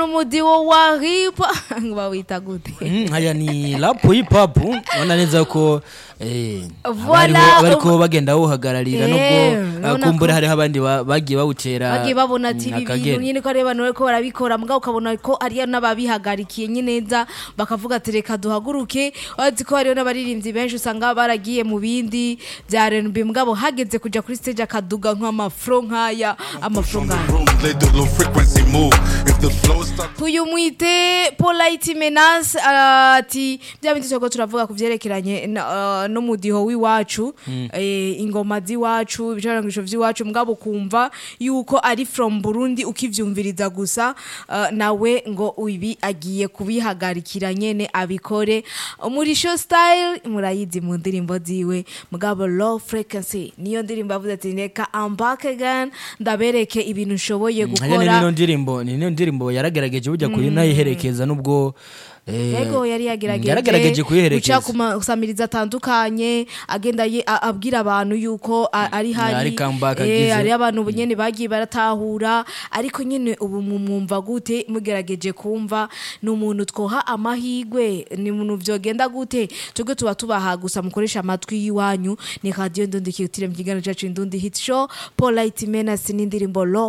n'umudiwo wa ripa bawita gute Mm, haya ni rap hip hop ubona neza ko eh, Voilà, abariho- bariko ubu- bagenda bawuhagararira Eh, nubwo urabona uh, kumbure ko- hariho abandi ba- bagiye bawutera bagiye babona ati mm, ibi bintu akagera. nyine ko ari abantu bariko barabikora mbwa ukabona ko ariyo n'ababihagarikiye nyine neza bakavuga ati reka duhaguruke bazi ko hariho n'abaririmbyi benshi usanga baragiye mu bindi bya R&B mugabo hageze kuja kuri stage akaduga nk'amafro nk'aya amafro on the nk'aya room, let the low frequency move. If the flow starts uyu mwite polite menace uh, ati bya bindi turiko turavuga ku vyerekeranye na- uh, n'umudiho w'iwacu eh, ingoma z'iwacu ibicarangisho vy'iwacu mugabo ukumva yuko ari from burundi ukivyumviriza gusa uh, nawe ngo ibi agiye kubihagarikira nyene abikore muri show style murayizi mu ndirimbo ziwe mugabo low frequency niyo ndirimbo avuze ati reka I'm back again ndabereke ibintu nshoboye hariya ni gukora nino ndirimbo ni nino ndirimbo yaragerageje burya kunayiherekeza nubwo eh, yego yari yagerageje yaragerageje guca kuyiherekeza ku masamiriza atandukanye agenda ye- a- abwira abantu yuko a- ari hari ari comeback eh, agize. hari abantu ubu nyene bagiye baratahura ariko nyene ubu mumwumva gute mugerageje kumva ni umuntu twoha amahigwe ni umuntu vyogenda gute twebwe tuba tubaha gusa mukoresha amatwi y'iwanyu ni radiyo ndundi kiyutire mu kiganiro cacu indundi hit show polite menace n'indirimbo lo